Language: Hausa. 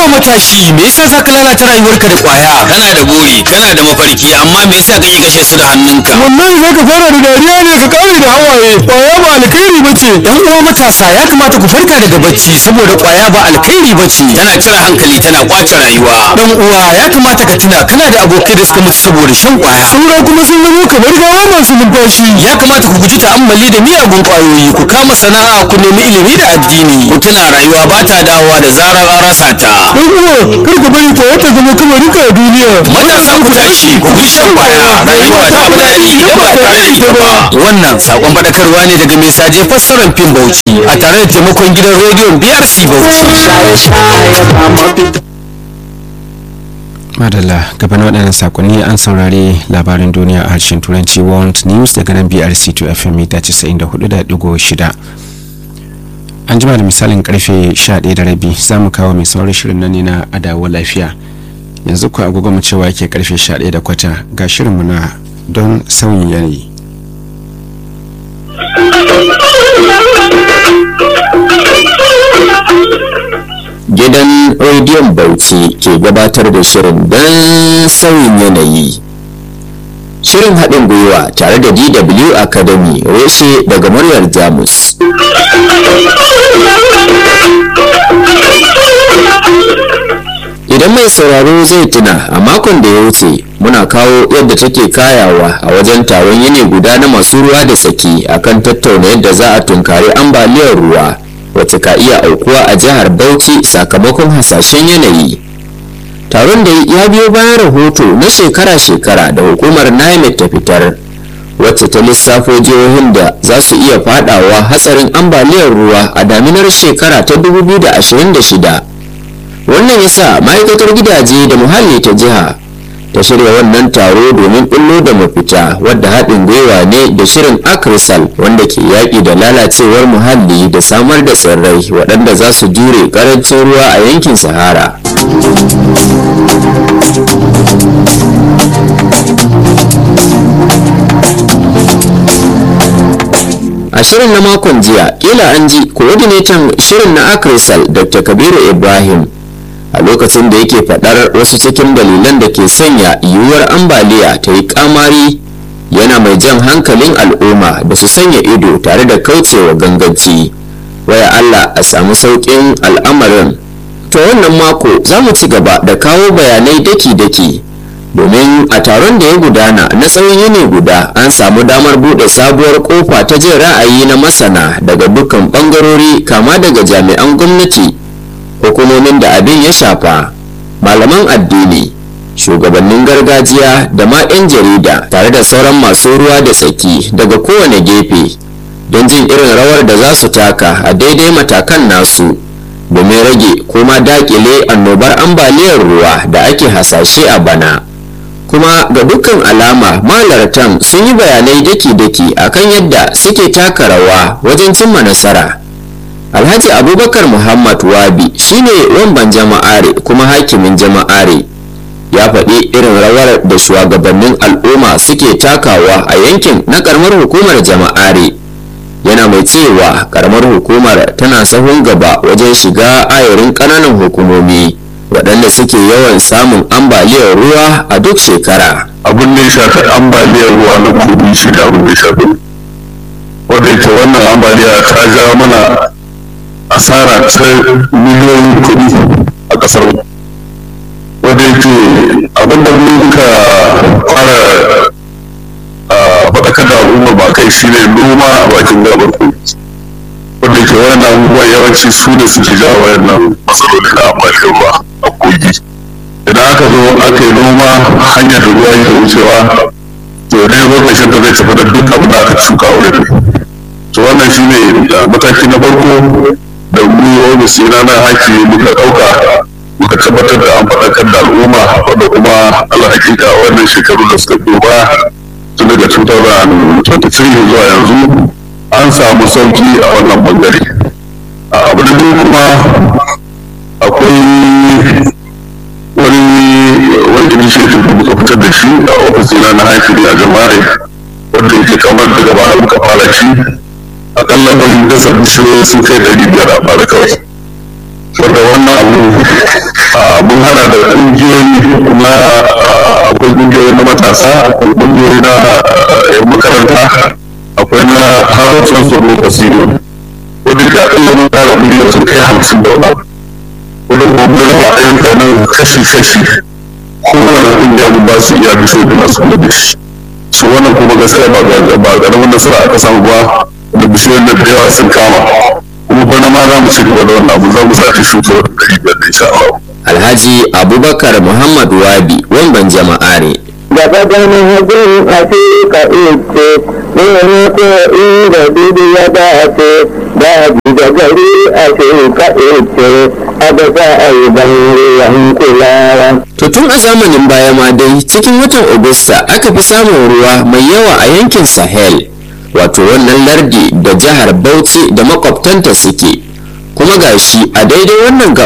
matashi me yasa za ka lalata rayuwarka da kwaya kana da buri kana da mafarki amma me yasa kake kashe su da hannunka wallahi za ka fara da dariya ne ka kare da hawaye kwaya ba alkhairi ba ce yan uwa matasa ya kamata ku farka daga bacci saboda kwaya ba alkhairi ba ce tana cire hankali tana kwace rayuwa dan uwa ya kamata ka tuna kana da abokai da suka mutu saboda shan kwaya saura kuma sun zama kamar gawa masu numfashi ya kamata ku guji ta'ammali da miyagun kwayoyi ku kama sana'a ku nemi ilimi da addini ku tuna rayuwa ba ta dawowa da zarar an rasa ta dan uwa kar ka bari kwaya ta zama kamarin ka a duniya matasa ku tashi ku guji shan kwaya rayuwa ta fi daɗi idan ba tare da ita ba wannan sakon faɗakarwa ne daga mai saje fassarar fim bauchi a tare da taimakon gidan rediyon brc bauchi madalla gaban waɗannan sakonni an saurari labarin duniya a harshen turanci world news daga nan brc 2 fm mita 94.6 an jima da misalin karfe 11 da rabi za mu kawo mai saurin shirin nan ne na adawa lafiya yanzu ku agogo mu cewa yake karfe 11 da kwata ga shirinmu na don sauyin yanayi gidan rediyon bauchi ke gabatar da shirin don sauyin yanayi shirin haɗin gwiwa tare da dw academy reshe daga muryar jamus idan mai sauraro zai tuna a makon da ya wuce muna kawo yadda take kayawa a wajen taron yini guda na masu ruwa da tsaki akan tattauna yadda za a tunkari ambaliyar ruwa wacce ka iya aukuwa a jihar Bauchi sakamakon hasashen yanayi. Taron da ya biyo bayan rahoto na shekara-shekara da hukumar NIMET ta fitar, wacce ta lissafo jihohin da za su iya fadawa hatsarin ambaliyar ruwa a daminar shekara ta 2026. Wannan ya sa ma'aikatar gidaje da muhalli ta jiha ta shirya wannan taro domin bullo da mafita wadda haɗin gwiwa ne da shirin akrisal wanda ke yaƙi da lalacewar muhalli da samar da tsirrai waɗanda za su jure ƙarancin ruwa a yankin sahara a shirin na makon jiya kila an ji coordinator shirin na akrisal dr kabiru ibrahim a lokacin da yake faɗar wasu cikin dalilan da ke sanya yiwuwar ambaliya ta yi kamari yana mai jan hankalin al'umma da su sanya ido tare da kaucewa ganganci waya Allah a samu sauƙin al'amarin to wannan mako za mu ci gaba da kawo bayanai daki-daki domin a taron da ya gudana na tsawon yini guda an samu damar buɗe sabuwar kofa ta jin ra'ayi na masana daga dukkan ɓangarori kama daga jami'an gwamnati hukumomin da abin ya shafa malaman addini shugabannin gargajiya da ma 'yan jarida tare da sauran masu ruwa da tsaki daga kowane gefe don jin irin rawar da za su taka a daidai matakan nasu domin rage kuma dakile annobar ambaliyar ruwa da ake hasashe a bana kuma ga dukkan alama malartan sun yi bayanai daki-daki akan yadda suke taka rawa wajen cimma nasara alhaji abubakar muhammad wabi shine wamban jama'are kuma hakimin jama'are ya faɗi irin rawar da shugabannin al'umma suke takawa a yankin na karamar hukumar jama'are yana mai cewa karamar hukumar tana sahun gaba wajen shiga ayarin ƙananan hukumomi waɗanda suke yawan samun ambaliyar ruwa a duk shekara abin da ya shafi ambaliyar ruwa na kudi shi da abin da ya shafi wanda ita wannan ambaliya ta ja mana asara ta miliyoyin kuɗi a ƙasar wanda yake abinda muka fara faɗakar da al'umma ba kai shi ne noma a bakin gabar kogi wanda yake wannan abubuwan yawanci su ne suke ja wayannan matsaloli na ambaliyar ruwa a kogi idan aka zo aka yi noma hanyar da ruwa yake wucewa to ne lokacin da zai tafi da duk abin da aka shuka wurin to wannan shi ne mataki na farko da mu ofis na na haki muka ɗauka muka tabbatar da an faɗakar da al'umma wanda kuma Allah hakika wannan shekaru da suka biyo ba tun daga 2023 zuwa yanzu an samu sauki a wannan bangare abu da biyu kuma akwai wani wani initiative da muka fitar da shi a ofis na na haki a jama'a wanda yake kamar daga baya muka fara shi akalla wani dasa bishiyoyi sun kai ɗari biyar a fara kawai wanda wannan abu mun hana da ƙungiyoyi na akwai ƙungiyoyi na matasa akwai ƙungiyoyi na yan makaranta akwai na harafin tsoro kasiro wadda ka akalla mun tara miliyan sun kai hamsin da wani wadda kuma mun raba ayyuka nan kashi-kashi kowane ƙungiya mun ba su iya bisho da nasu da shi su wannan kuma gaskiya ba ba ƙaramin nasara aka samu ba da bishiyoyin da da yawa sun kama kuma bana ma za mu ci gaba da wannan abu za mu sake shuka wani ɗari biyar da insha Allah. alhaji abubakar muhammad wabi wamban jama'a ne gaba ganin hajjin afirka ite wani ko inda dudu ya dace da da gari afirka ite a da za a yi ban kulawa. To tun a zamanin baya ma dai cikin watan Agusta aka fi samun ruwa mai yawa a yankin Sahel, wato wannan lardi da jihar Bauchi da makwabtanta suke. Kuma gashi a daidai wannan